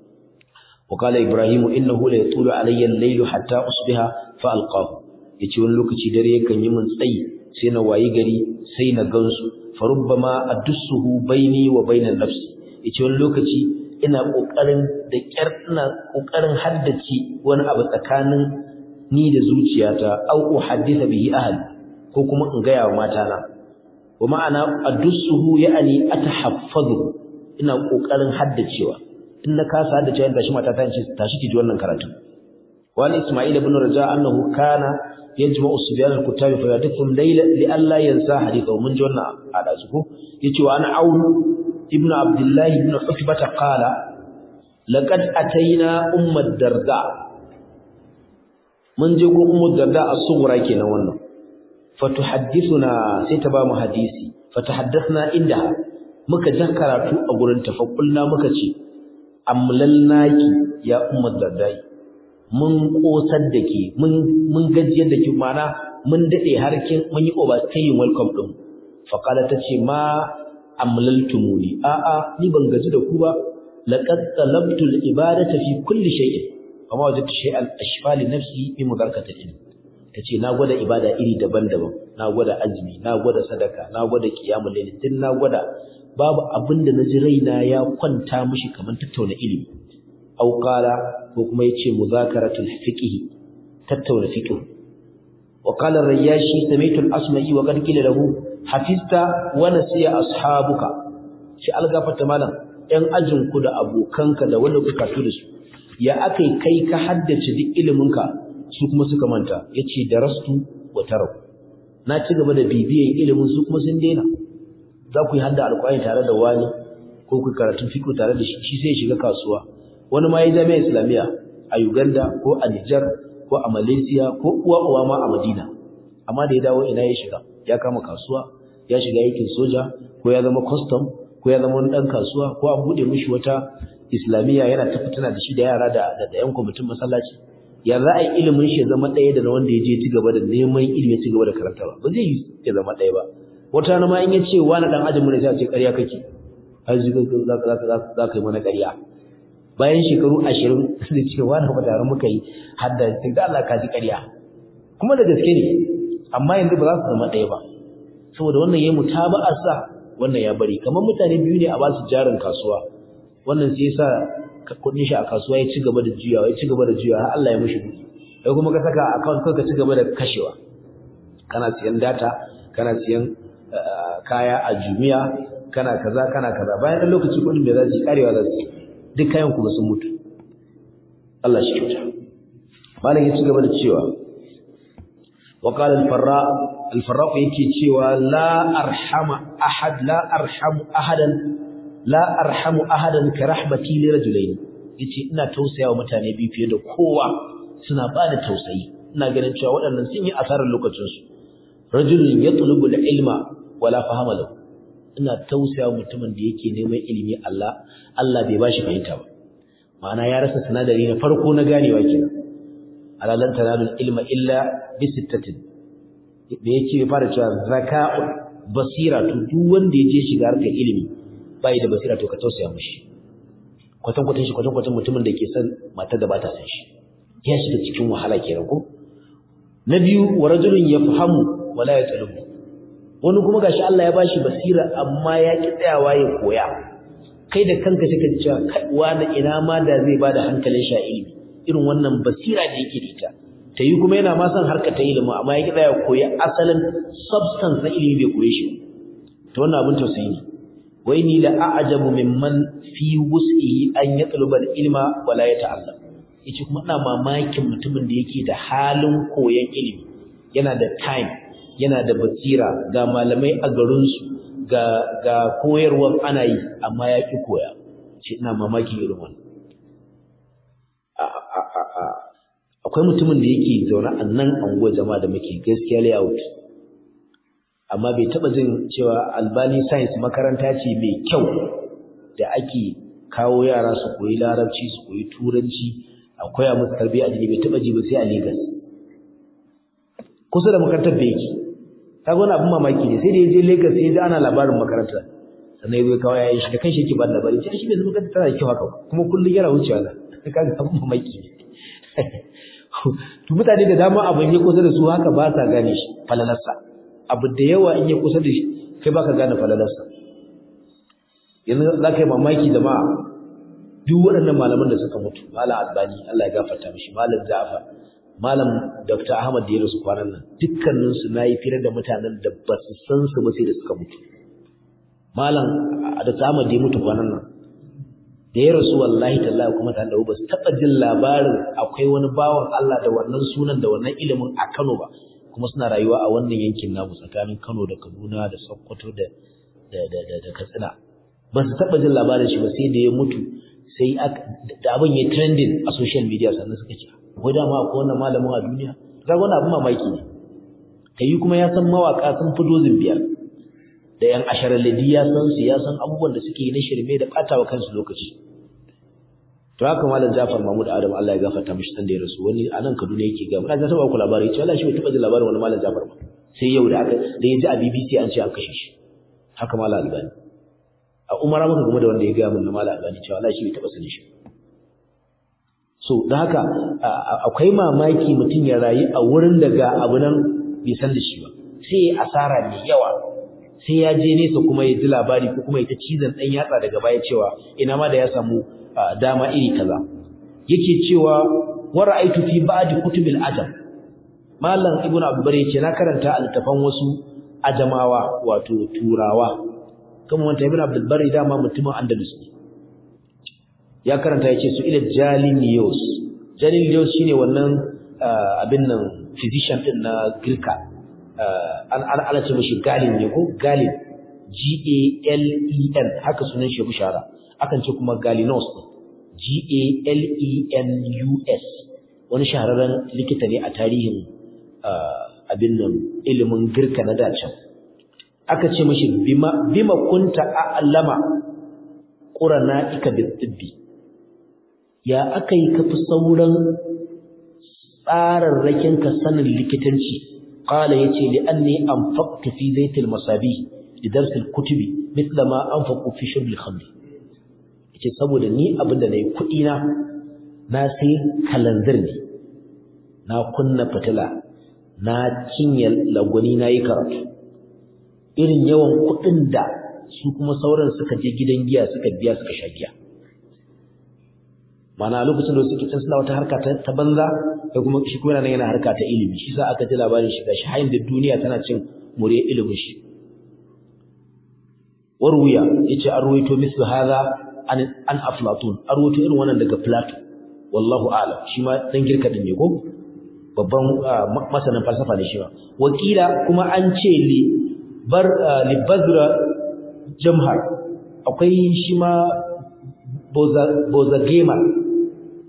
وقال إبراهيم إنه لا يطول علي الليل حتى أصبح فألقاه yace wani lokaci dare yakan yi min tsayi sai na wayi gari sai na gansu farubbama adussuhu baini wa bainan nafsi yace wani lokaci ina kokarin da kyar ina kokarin haddace wani abu tsakanin ni da zuciyata au uhaddisa bihi ahli ko kuma in ga yawa mata na wa ma'ana adussuhu ya'ani atahaffazu ina kokarin haddacewa in na kasa haddace yanda shi mata ta ce tashi ki ji wannan karatu wani isma'il ibn raja annahu kana yajma'u subyan al-kutab fa yadhkum layla li alla yansa hadithahu mun ji wannan a dazu ko yace wa ana aun ibn abdullah ibn utbah qala laqad ataina ummat darda mun je go ummu darda as-sughra kenan wannan fatuhaddithuna sai ta ba mu hadisi fatahaddathna indaha muka jan karatu a gurin ta fa muka ce amlallaki ya ummu darda mun kosar da ke mun gajiyar da ke mana mun daɗe harkin mun yi overstaying welcome ɗin faƙala ta ce ma amlaltumuni a'a ni ban gaji da ku ba laqad talabtu al-ibadata fi kulli shay'in amma wajadtu shay'an ashfa li nafsi bi mudarkati ilm tace na gwada ibada iri daban-daban na gwada azumi na gwada sadaka na gwada qiyamul layl din na gwada babu abinda naji raina ya kwanta mishi kamar tattauna ilimi aw qala ko kuma yace muzakaratul fiqh tattauna fiqh wa qala ar-riyashi sami'tu al-asma'i wa qad qila lahu hafizta wa nasiya ashabuka shi algafata malam ɗan ajin ku da abokanka da wanda kuka tu da su ya akai kai ka haddace duk iliminka su kuma suka manta yace darastu wa tarau na ci gaba da bibiyan ilimin su kuma sun daina za ku yi hadda alƙur'ani tare da wani ko ku karatu fiqh tare da shi shi sai ya shiga kasuwa wani ma ya jami'a islamiyya a Uganda ko a Niger ko a Malaysia ko uwa uwa ma a Madina amma da ya dawo ina ya shiga ya kama kasuwa ya shiga aikin soja ko ya zama custom ko ya zama wani dan kasuwa ko an bude mishi wata islamiyya yana ta fitina da shi da yara da da yan kwamitin masallaci ya za a yi ilimin shi ya zama ɗaya da na wanda ya je ci gaba da neman ilimi ya ci gaba da karantawa ba zai yi ya zama ɗaya ba wata rana ma in ya ce wani dan ajin mu ne sai a ce ƙarya kake har za ka yi mana ƙarya bayan shekaru ashirin da cewa na tare muka yi hadda sai da Allah ka ji ƙarya kuma da gaske ne amma yanzu ba za su zama ɗaya ba saboda wannan yayi mutaba'a sa wannan ya bari kamar mutane biyu ne a ba su jarin kasuwa wannan sai yasa kuɗin shi a kasuwa ya ci gaba da juyawa ya ci gaba da juyawa har Allah ya mishi buɗi kai kuma ka saka account ka ci gaba da kashewa kana siyan data kana siyan kaya a Jumia kana kaza kana kaza bayan ɗan lokaci kuɗin bai za su karewa za su duk kayan kuma sun mutu Allah shi kyauta malam ya ci gaba da cewa wa qala al-farra al-farra yake cewa la arhama ahad la arhamu ahadan la arhamu ahadan ka rahmati li rajulayn yace ina tausaya wa mutane biyu fiye da kowa suna ba da tausayi ina ganin cewa waɗannan sun yi asarar lokacinsu rajulun yatlubu al-ilma wala fahama lahu ina tausaya mutumin da yake neman ilimi Allah Allah bai bashi fahimta ba ma'ana ya rasa sinadari na farko na ganewa kenan alalan tanalul ilma illa bi sittatin da yake fara cewa zaka'u basira to duk wanda ya je shiga harkar ilimi bai da basira to ka tausaya mishi kwatan kwatan shi kwatan kwatan mutumin da ke son matar da ba ta san shi ya shiga cikin wahala kenan ko na biyu wa rajulun yafhamu wala yatlubu wani kuma gashi Allah ya bashi basira amma ya ki tsayawa ya koya kai da kanka sai ka ji wani ina ma da zai bada hankalin sha ilimi irin wannan basira da yake da ita ta yi kuma yana ma son harka ta ilimi amma ya ki tsaya koya asalin substance na ilimi bai koye shi to wannan abin tausayi ne wai ni la a'jabu mimman fi wus'ihi an yatluba al-ilma wala yata'allam yace kuma ina mamakin mutumin da yake da halin koyon ilimi yana da time yana da basira ga malamai a garinsu ga ga koyarwar ana yi amma ya ki koya shi ina mamakin irin wannan akwai mutumin da yake zaune a nan anguwar jama'a da muke gaskiya layout amma bai taba jin cewa albani science makaranta ce mai kyau da ake kawo yara su koyi larabci su koyi turanci akwai a musu tarbiyya addini bai taba ji ba sai a Lagos kusa da makarantar da yake kaga wani abin mamaki ne sai da yaje Lagos sai da ana labarin makarantar sannan yazo kawai yayin shi da kanshi yake ba labari sai shi bai zama makarantar tana da kyau haka kuma kullun yana wucewa na kaga abin mamaki ne to mutane da dama abin ya kusa da su haka ba sa gane shi falalarsa abu da yawa in ya kusa da shi kai baka gane falalarsa yanzu za ka yi mamaki da ma duk waɗannan malaman da suka mutu malam albani Allah ya gafarta mishi malam ja'far malam dr ahmad da ya rasu kwanan nan dukkanin su nayi fira da mutanen da ba su san su ba sai da suka mutu malam dr ahmad da ya mutu kwanan nan da ya rasu wallahi tallahi kuma ta da ba su taɓa jin labarin akwai wani bawan Allah da wannan sunan da wannan ilimin a Kano ba kuma suna rayuwa a wannan yankin namu tsakanin Kano da Kaduna da Sokoto da da da da Katsina ba su taɓa jin labarin shi ba sai da ya mutu sai da abin ya trending a social media sannan suka ce akwai dama akwai wannan malamin a duniya kaga wannan abin mamaki ne kai kuma ya san mawaka sun fi dozin biyar da yan asharalidi ya san su ya san abubuwan da suke yi na shirme da ɓatawa kansu lokaci to haka malam Jafar Mahmud Adam Allah ya gafarta mishi san da ya rasu wani a nan Kaduna yake ga muna ta taba ku labari cewa Allah shi bai taba jin labarin wani malam Jafar ba sai yau da aka da ya ji a BBC an ce an kashe shi haka malam Albani a umara muka game da wanda ya gaya min na malam Albani cewa Allah shi bai taba sanin shi so da haka akwai mamaki mutum ya rayu a wurin da ga abu nan bai san da shi ba sai ya asara mai yawa sai ya je nesa kuma ya ji labari ko kuma ya ta cizon ɗan yatsa daga baya cewa ina ma da ya samu dama iri kaza yake cewa wa ra'aytu fi ba'd kutubil ajam mallam ibnu abdulbar yace na karanta altafan wasu ajamawa wato turawa kuma wanda ibnu abdulbar dama mutumin andalus ne ya karanta yace su ila jalinius jalinius shine wannan abin nan physician din na girka an an ana ce mishi galin ne ko galin G A L E N haka sunan shi bishara akan ce kuma galinos G A L E N U S wani shahararren likita ne a tarihin abin nan ilimin girka na dacan aka ce mishi bima bima kunta a'lama qurana ika bitibbi ya akai kafi sauran tsararrakin ka sanin likitanci قال يتي لأني أنفقت في زيت المصابيح لدرس الكتب مثل ما أنفق في شرب الخمر yace saboda ni abin da nayi kuɗi na na sai kalanzir ne na kunna fitila na cinye lagwani na yi karatu irin yawan kuɗin da su kuma sauran suka je gidan giya suka biya suka sha giya mana lokacin da suke can suna wata harka ta banza da kuma shi kuma yana yana harka ta ilimi shi sa aka ji labarin shi gashi hayin da duniya tana cin mure ilimin shi warwiya yace an ruwaito mislu hadha an an aflatun an ruwaito irin wannan daga plato wallahu a'lam shi ma dan girka din ne ko babban masanin falsafa ne shi ma wakila kuma an ce li bar li bazra jamhar akwai shi ma boza boza gamer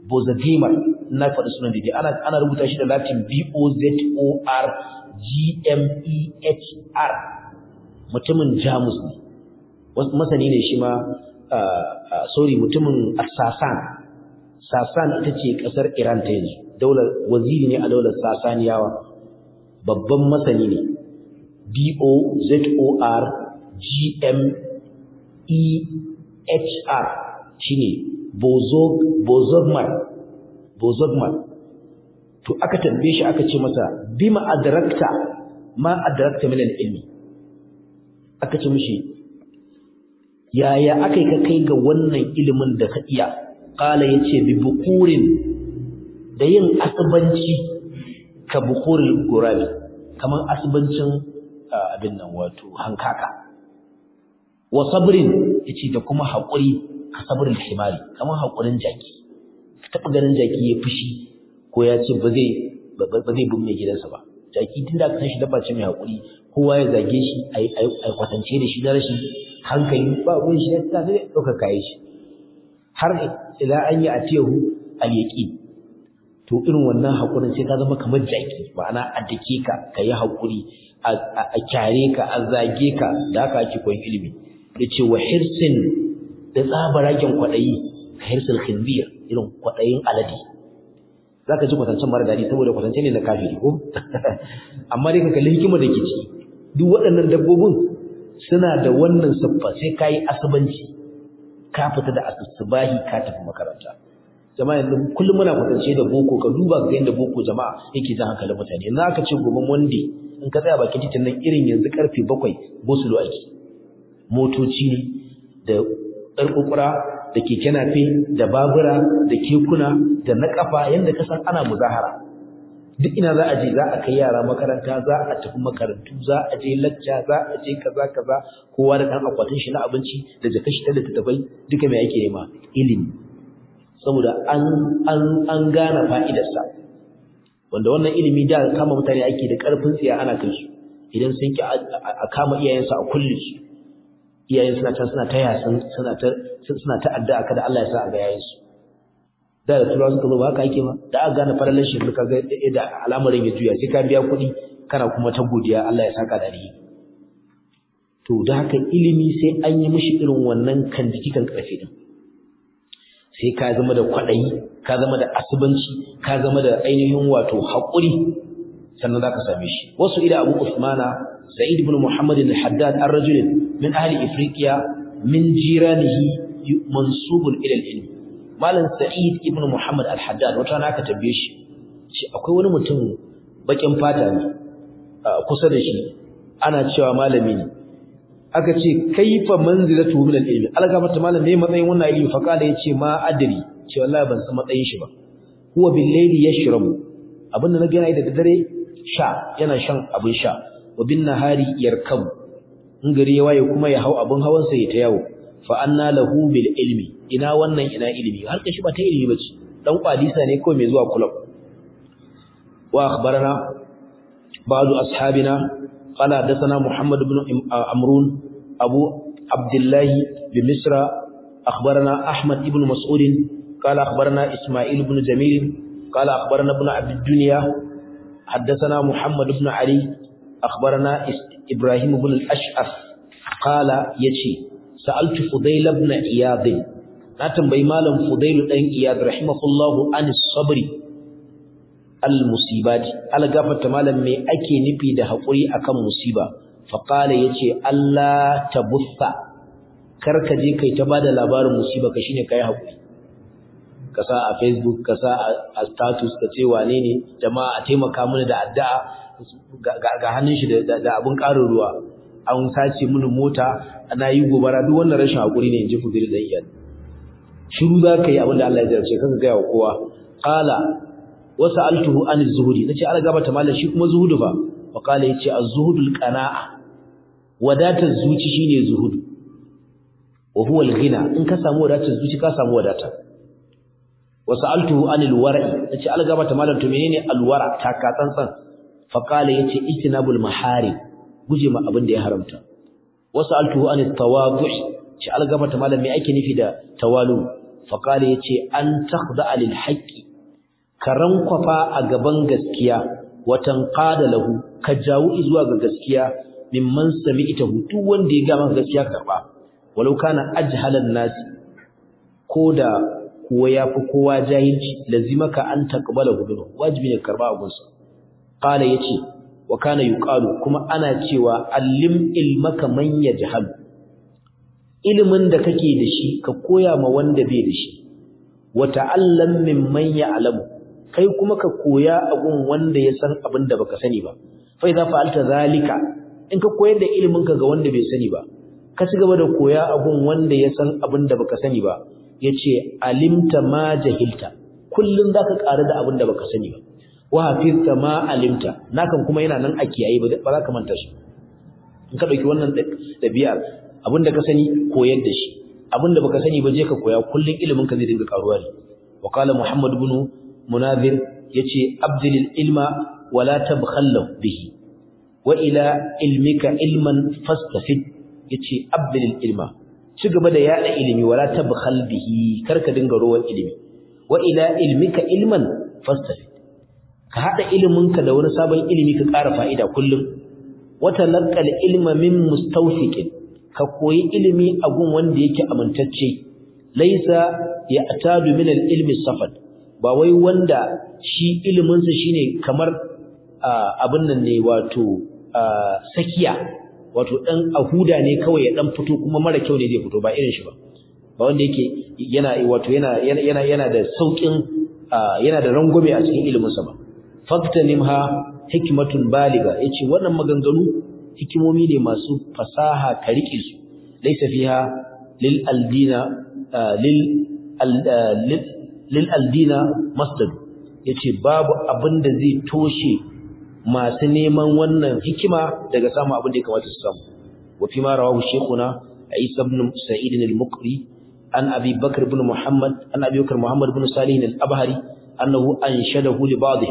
Bozadimer na faɗi sunan da ana ana rubuta shi da Latin B O Z O R G M E H R mutumin Jamus ne masani ne shi ma sorry mutumin Sasan Sasan ita ce kasar Iran ta yanzu daular waziri ne a daular Sasaniyawa babban masani ne B O Z O R G M E H R shine Bozog Bozogman Bozogman to aka tambaye shi aka ce masa bima adrakta ma adrakta min al-ilmi aka ce mishi yaya akai ka kai ga wannan ilimin da ka iya qala yace bi bukurin da yin asbanci ka bukuril gurabi kaman asbancin abin nan wato hankaka wa sabrin yace da kuma haƙuri ka sabrul himari kaman haƙurin jaki ka taba ganin jaki ya fushi ko ya ce ba zai ba zai bin mai gidansa ba jaki tunda aka san shi dabba ce mai haƙuri kowa ya zage shi a kwatance da shi da rashin hankali ba ruwan shi ta sai ɗauka kayan shi har ila an yi a tehu al-yaqin to irin wannan haƙurin sai ka zama kamar jaki ma'ana a dake ka ka yi haƙuri a kyare ka a zage ka da haka ake koyon ilimi ya ce wa hirsin da tsabaragen kwaɗayi ka hirsil khinzir irin kwaɗayin alade za ka ji kwatancen mara daɗi saboda kwatance ne na kafiri ko amma dai ka kalli hikimar da ke ciki duk waɗannan dabbobin suna da wannan siffa sai ka yi asabanci ka fita da asusubahi ka tafi makaranta jama'a yanzu kullum muna kwatance da boko ka duba ga yadda boko jama'a yake jan hankalin mutane yanzu aka ce gobe monday in ka tsaya bakin titin nan irin yanzu karfe bakwai gosulo ake motoci ne da ƙarƙuƙura da keke nafe da babura da kekuna da na ƙafa yadda ka san ana muzahara duk ina za a je za a kai yara makaranta za a tafi makarantu za a je lacca za a je kaza kaza kowa da ɗan akwatin shi na abinci da jaka shi ta littattafai duka mai ake nema ilimi saboda an an an gane fa'idarsa wanda wannan ilimi da kama mutane ake da ƙarfin tsiya ana kai su idan sun ki a kama iyayensu a kulle su iyayen suna can suna ta yasin suna ta suna ta addu'a kada Allah ya sa a ga yayin su da da turawa suka zo ba haka yake ba da aka gane farallan shi ka ga da al'amarin ya juya sai ka biya kuɗi kana kuma ta godiya Allah ya saka da rihi to da haka ilimi sai an yi mishi irin wannan kan jiki kan karfe din sai ka zama da kwaɗayi ka zama da asubanci ka zama da ainihin wato haƙuri sannan za ka same shi wasu ila abu usmana sa'id ibn muhammad al-haddad ar-rajul min ahli ifriqiya min jiranihi mansubun ila al-ilm malam sa'id ibn muhammad al-haddad wata na aka tabbe shi shi akwai wani mutum bakin fata ne kusa da shi ana cewa malami ne aka ce kaifa manzilatu min al-ilm alga mata malam ne matsayin wannan ilimi fa kala yace ma adri ce wallahi ban san matsayin shi ba huwa bil layli yashrabu abinda na gana da dare sha yana shan abin sha wa bin nahari yarkabu in gari ya waye kuma ya hau abin hawan sa ya ta yawo fa anna lahu bil ilmi ina wannan ina ilimi har kashi ba ta ilimi bace dan kwadisa ne kawai mai zuwa club wa akhbarana ba'du ashabina قال حدثنا محمد بن عمرون أبو عبد الله بمصر أخبرنا أحمد بن مسعود قال أخبرنا إسماعيل بن جميل قال أخبرنا ابن عبد الدنيا حدثنا محمد بن علي أخبرنا إبراهيم بن الأشعث قال يشي سألت فضيل بن إياض ناتم بيمالا فضيل بن إياض رحمه الله عن الصبر al-musibati algafata malam me ake nufi da hakuri akan musiba fa qala yace Allah tabuffa karka je kai ta bada labarin musiba ka shine kai hakuri ka sa a facebook ka sa a status ka ce wane ne jama'a a taimaka mana da addu'a ga hannun shi da abun karin ruwa an sace mini mota ana yi gobara duk wannan rashin hakuri ne inji fudil da iyal shiru za ka yi abin da Allah ya jarce kanka ga kowa qala wasu altuhu an zuhudi nace ala gabata mallan shi kuma zuhudu fa fa kala yace az-zuhudul qana'a wadatar zuci shine zuhudu wa huwa al-ghina in ka samu wadatar zuci ka samu wadata wasu altuhu anil wara'i nace ala gabata mallan to menene al-wara ta ka tsantsan fa kala yace ijtinabul mahari guje ma abin da ya haramta wasu altuhu anit tawadu' shi ala gabata mallan me ake nufi da tawalu faqala yace an takhda lil haqqi ka rankwafa a gaban gaskiya watan qada lahu ka jawo zuwa ga gaskiya mimman sami'tahu duk wanda ya ga maka gaskiya karba walau kana ajhalan nasi koda kuwa yafi kowa jahilci lazimaka an taqbala gudu wajibi ne karba abunsa qala yace wa kana yuqalu kuma ana cewa allim ilmaka man yajhal ilimin da kake da shi ka koya ma wanda bai da shi wa ta'allam mimman ya'lamu kai kuma ka koya abun wanda ya san abin da baka sani ba fa idza fa'alta zalika in ka koyar da ilimin ka ga wanda bai sani ba ka ci gaba da koya abun wanda ya san abin da baka sani ba yace alimta ma jahilta kullun zaka ƙara da abin da baka sani ba wa hafizta ma alimta nakan kuma yana nan a kiyaye ba za ka manta shi in ka dauki wannan dabi'ar abin da ka sani koyar da shi abin da baka sani ba je ka koya kullun ilimin ka zai dinga karuwa ne wa qala muhammad ibn munazir yace abdilil ilma wala tabkhallu bihi wa ila ilmika ilman fastafid yace abdilil ilma ci gaba da yada ilimi wala tabkhal bihi karka dinga rowan ilimi wa ila ilmika ilman fastafid ka hada iliminka da wani sabon ilimi ka ƙara fa'ida kullum wata laqal ilma min mustawfiqin ka koyi ilimi a gun wanda yake amintacce laisa ya'tadu min al-ilmi safad ba wai wanda shi ilimin sa shine kamar abin nan ne wato sakiya wato dan ahuda ne kawai ya dan fito kuma mara kyau ne zai fito ba irin shi ba ba wanda yake yana wato yana yana yana da saukin yana da rangwame a cikin ilimin sa ba faktanimha hikmatun baliga yace wannan maganganu hikimomi ne masu fasaha ka rike su laysa fiha lil aldina lil lil aldina masdad yace babu abinda zai toshe masu neman wannan hikima daga samu abin da ya kamata su samu wa fi ma rawahu shaykhuna Isa ibn Sa'id al-Muqri an Abi Bakr ibn Muhammad an Abi Bakr Muhammad ibn Salih al-Abhari annahu anshadahu li ba'dihim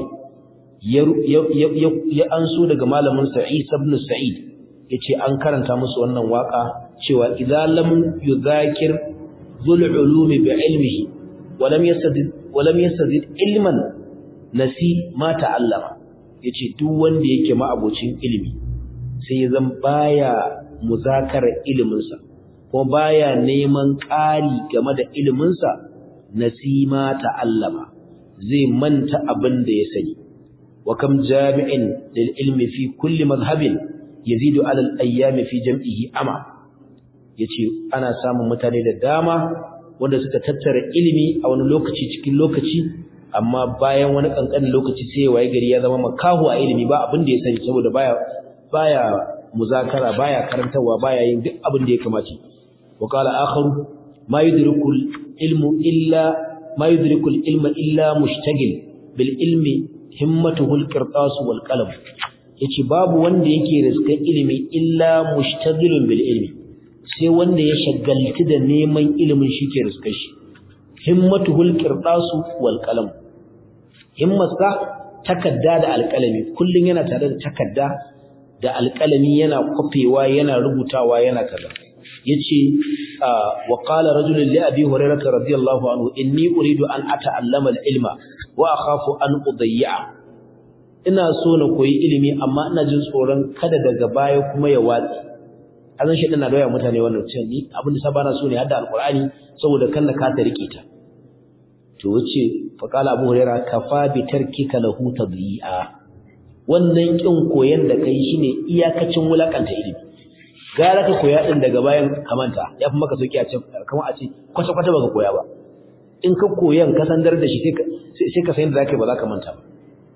ya anso daga malamin sa Isa ibn Sa'id yace an karanta musu wannan waka cewa idza lam yudhakir dhul ulumi bi ilmihi wa lam yastazid wa lam yastazid ilman nasi ma ta'allama yace duk wanda yake ma'abocin ilimi sai ya zan baya muzakarar ilimin sa ko baya neman ƙari game da ilimin sa nasi ma ta'allama zai manta abin da ya sani وكم جامع للعلم في كل مذهب يزيد على الأيام في جمعه أما yace ana samun mutane da dama wanda suka tattara ilimi a wani lokaci cikin lokaci amma bayan wani kankanin lokaci sai waye gari ya zama makahu a ilimi ba abin da ya sani saboda baya baya muzakara baya karantawa baya yin duk abin da ya kamace wa qala akharu ma yudrikul ilmu illa ma yudrikul ilma illa mushtagil bil ilmi himmatuhul qirtas wal qalam yace babu wanda yake riskan ilimi illa mushtagilun bil ilmi sai wanda ya shagalti da neman ilimin shike riskar shi himmatuhul qirtas wal qalam himmarsa takadda da alqalami kullun yana tare da takadda da alqalami yana kofewa yana rubutawa yana kaza yace wa qala rajulun li abi hurairah radiyallahu anhu inni uridu an ata'allama al-ilma wa akhafu an udayya ina so na koyi ilimi amma ina jin tsoron kada daga baya kuma ya watsi azan shi na doya mutane wannan cewa ni abin da sabana so ne hadda alqur'ani saboda kan ka ta rike ta to wace fa qala abu hurairah kafa bi tarkika lahu tadyi'a wannan kin koyan da kai shine iyakacin wulakanta ilimi gara ka koya din daga bayan kamanta ya fi maka sauki a ce kamar a ce kwata kwata baka koya ba in ka koyan ka sandar da shi sai ka san da zaka ba za ka manta ba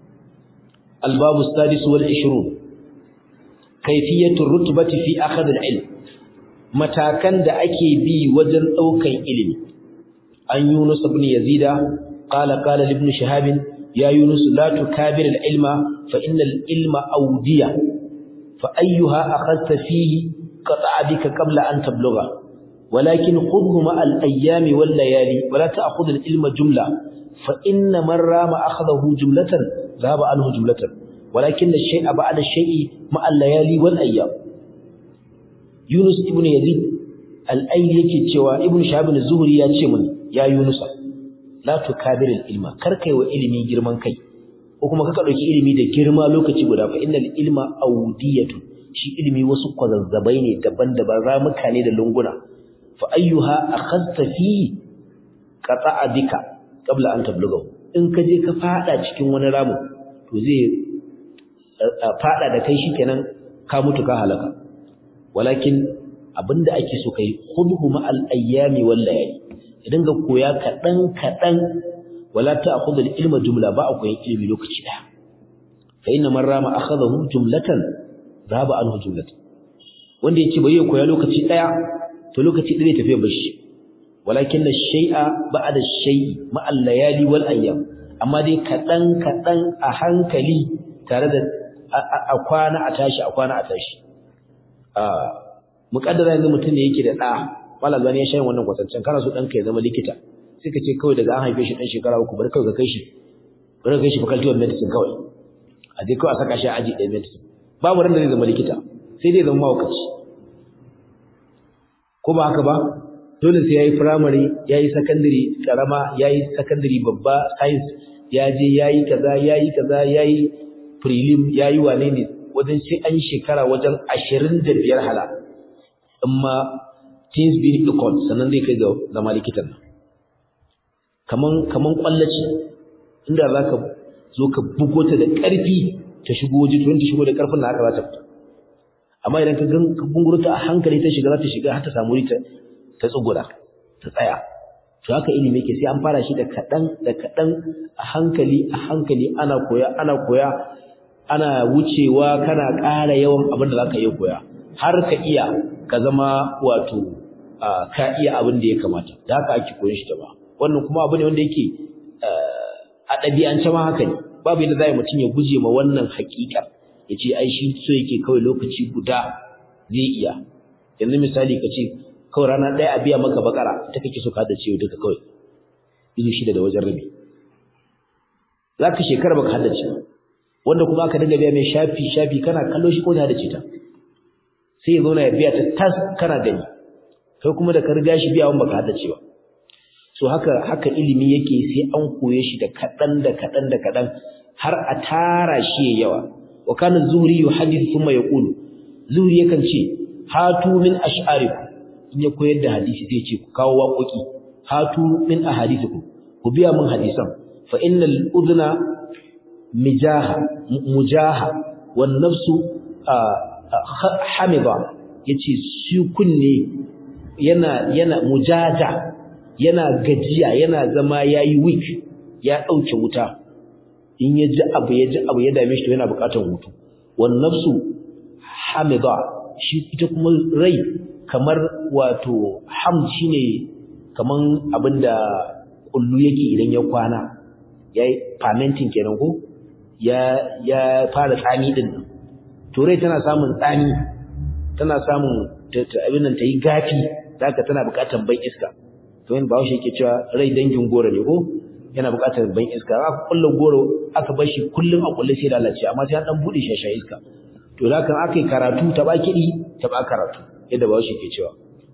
albabu sadis wal 20 kayfiyatu rutbati fi akhd al ilm matakan da ake bi wajen daukan ilimi an yunus ibn yazida qala qala ibn shihab ya yunus la tukabir al ilma fa inna al ilma awdiya fa ayyuha akhadta fihi qata'a bika qabla an tablugha ولكن خذه مع الأيام والليالي ولا تأخذ العلم جملة فإن من رام أخذه جملة ذهب عنه جملة ولكن الشيء بعد الشيء مع الليالي والأيام يونس ابن يزيد الأيل yake cewa ibn shahab az-zuhri ya ce mun ya yunusa la tukabiril ilma kar kai wa ilimi girman kai ko kuma kaka dauki ilimi da girma lokaci guda fa innal ilma awdiyatu shi ilimi wasu kwazazzabai ne daban-daban ramuka ne da lunguna fa ayyuha akhadta fi qata'a bika qabla an tablughahu in ka je ka fada cikin wani ramu to zai fada da kai shikenan ka mutu ka halaka walakin abinda ake so kai khudhu ma'al ayyami wal layali idan ga koya kadan kadan wala ta'khudhu al ilma jumla ba a koyan ilimi lokaci daya fa inna man rama akhadahu jumlatan zaba anhu jumlatan wanda yace bai koya lokaci daya to lokaci daya tafiya bashi walakin ash-shay'a ba'da ash-shay'i ma'al layali wal ayyam amma dai kadan kadan a hankali tare da a kwana a tashi a kwana a tashi muƙaddara yanzu mutum ne yake da ɗa malal bani ya shayin wannan kwatancen kana so ɗanka ya zama likita sai ka ce kawai daga an haife shi ɗan shekara uku bari kawai ka kai shi bari ka kai shi faculty of medicine kawai a je kawai a saka shi a aji ɗaya medicine babu ran da zai zama likita sai dai zama mawakaci ko ba haka ba dole sai ya yi firamare ya yi sakandare ƙarama ya yi sakandare babba science ya je ya yi kaza ya yi kaza ya yi prelim ya yi wane ne wajen sai an shekara wajen ashirin da biyar hala in ma teens being equal sannan zai kai ga zama likitan nan kaman kaman kwallaci inda za ka zo ka bugo ta da ƙarfi ta shigo waje to ta shigo da ƙarfin na haka za ta fita amma idan ka gan ka bunguro ta a hankali ta shiga za ta shiga har ta samu ta ta tsugura ta tsaya to haka ilimi yake sai an fara shi da kaɗan da kaɗan a hankali a hankali ana koya ana koya ana wucewa kana ƙara yawan abin da za ka iya koya har ka iya ka zama wato ka iya abin da ya kamata da haka ake koyon shi ta ba wannan kuma abu ne wanda yake a ɗabi'ance ma haka ne babu yadda za mutum ya guje ma wannan haƙiƙar ya ce ai shi so yake kawai lokaci guda zai iya yanzu misali ka ce kawai rana ɗaya a biya maka bakara ita kake so ka da ciwo duka kawai izu shida da wajen rabi za ka shekara baka haddace ba wanda kuma aka dinga biya mai shafi shafi kana kallo shi ko da haddace ta sai ya zauna ya biya ta tas kana gani kai kuma da ka riga shi biya wanda baka haddace ba so haka haka ilimi yake sai an koye shi da kaɗan da kaɗan da kaɗan har a tara shi ya yawa wa kana zuhri yuhaddithu thumma yaqulu zuhri yakan ce hatu min ash'arikum in ya koyar da hadisi zai ce ku kawo waƙoƙi hatu min ahadithikum ku biya min hadisan fa innal udhna mijaha mujaha wan nafsu hamida yace shi kunne yana yana mujaja yana gajiya yana zama yayi weak ya dauke wuta in ya ji abu ya ji abu ya dame shi to yana buƙatar hutu wan nafsu hamida shi ita kuma rai kamar wato ham shine kaman abinda kullu yake idan ya kwana yayi fermenting kenan ko ya ya fara tsami din nan to rai tana samun tsami tana samun abin nan tayi gafi zaka tana buƙatar ban iska to yin bawo shi yake cewa rai dangin goro ne ko yana buƙatar ban iska aka kulla goro aka bar shi kullun a kulle sai da lalace amma sai an dan bude shi iska to da kan aka yi karatu ta ba kiɗi ta ba karatu yadda ba shi ke cewa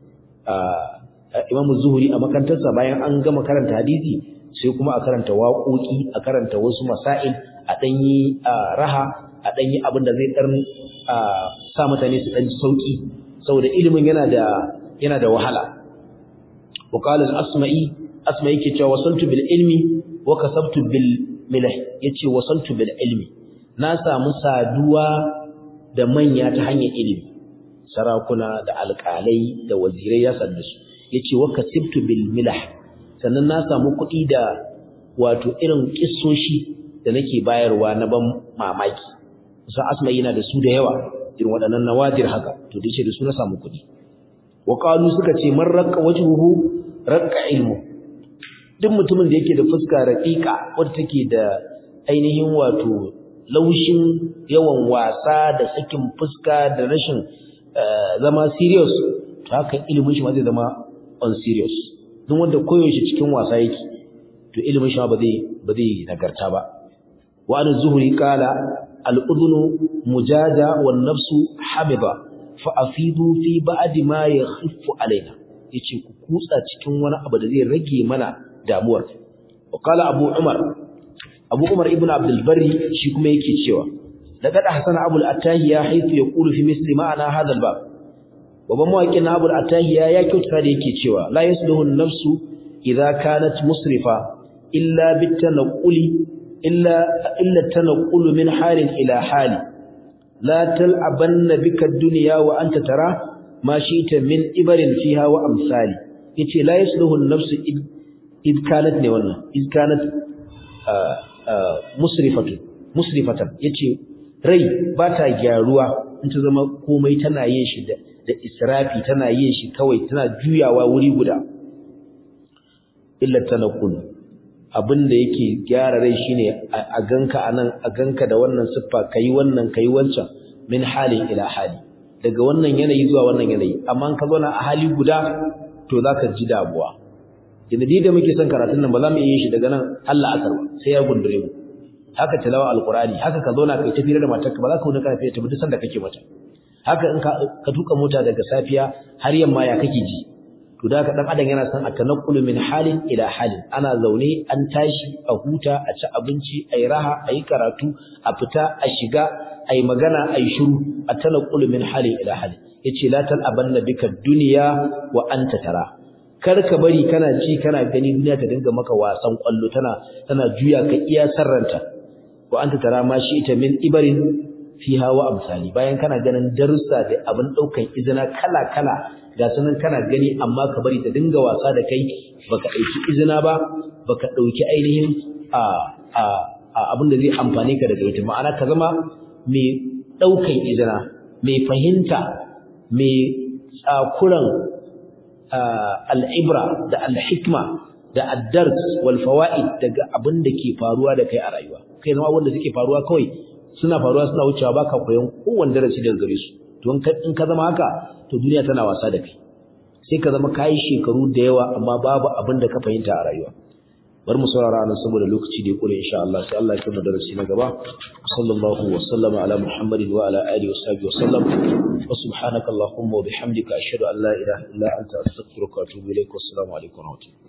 imamu zuhuri a makarantarsa bayan an gama karanta hadisi sai kuma a karanta waƙoƙi a karanta wasu masail a ɗanyi raha a ɗanyi abin da zai ɗan sa mutane su ɗan sauƙi saboda ilimin yana da yana da wahala وقال الأسمعي أسمعي كي وصلت بالعلم وكسبت بالملح يتي وصلت بالعلم ناسا مسادوا da manya ta hanyar ilimi sarakuna da alƙalai da wazirai ya sannu su yace wa kasibtu bil milah sannan na samu kuɗi da wato irin kissoshi da nake bayarwa na ban mamaki kusa asma yana da su da yawa irin waɗannan nawadir haka to dace da su na samu kuɗi wa qalu suka ce man raqqa wajhuhu raqqa ilmu duk mutumin da yake da fuska raqiqa wanda take da ainihin wato laushin yawan wasa da sakin fuska da rashin zama serious to haka ilimin shi ma zai zama on serious duk wanda koyaushe cikin wasa yake to ilimin shi ma ba zai ba zai nagarta ba wa an zuhri qala al udhunu mujada wan nafsu habida fa afidu fi ba'di ma yakhiffu alaina yace ku kutsa cikin wani abu da zai rage mana damuwar wa qala abu umar abu umar ibnu abdul barri shi kuma yake cewa laqad ahsana abul atahiya haythu yaqulu fi misli ma'ana hadha al bab babban mawaƙin na abul atahiya ya kyauta da yake cewa la yasluhu an-nafsu idza kanat musrifa illa bitanquli illa illa tanqulu min halin ila hali la tal'abanna bika ad-dunya wa anta tara ma shi'ta min ibarin fiha wa amsali yace la yasluhu an-nafsu id kanat ne wannan id kanat musrifatu musrifatan yace rai ba ta gyaruwa in ta zama komai tana yin shi da da israfi tana yin shi kawai tana juyawa wuri guda illa tanqul abinda yake gyara rai shine a ganka anan a ganka da wannan siffa kai wannan kai wancan min halin ila hali daga wannan yanayi zuwa wannan yanayi amma ka zauna a hali guda to zaka ji damuwa inda da muke son karatun nan ba za mu yi shi daga nan Allah asar ba sai ya gundure mu haka tilawa alqurani haka ka zauna kai tafiyar da matarka ba za ka wani kana tafi duk sanda kake mata haka in ka tuka mota daga safiya har yamma ya kake ji to da ka dan adam yana son a tanaqqulu min halin ila halin ana zaune an tashi a huta a ci abinci ayi raha ayi karatu a fita a shiga ayi magana ayi shiru a tanaqqulu min halin ila halin yace la talabanna bika dunya wa anta tara kar ka bari kana ci kana gani duniya ta dinga maka wasan kwallo tana tana juya ka iya sarranta wa anta tara ma shi ita min ibarin fiha wa amsali bayan kana ganin darussa da abin daukan izina kala kala ga sunan kana gani amma ka bari ta dinga wasa da kai baka dauki izina ba baka dauki ainihin a a, a abin da zai amfane ka daga ita ma'ana ka zama mai daukan izina mai fahimta mai tsakuran al'ibra da al-hikma da ad-dars wal fawaid daga abin da ke faruwa da kai a rayuwa kai zama wanda suke faruwa kawai suna faruwa suna wucewa baka koyon kowanne darasi daga gare su to in ka zama haka to duniya tana wasa da kai sai ka zama kai shekaru da yawa amma babu abin da ka fahimta a rayuwa bar mu saurara nan saboda lokaci da ya kure insha Allah sai Allah ya kuma darasi na gaba sallallahu wa sallama ala muhammadin wa ala alihi wa sahbihi wa sallam wa subhanaka allahumma wa bihamdika ashhadu an la ilaha illa anta astaghfiruka wa atubu ilaik wa assalamu alaikum wa rahmatullahi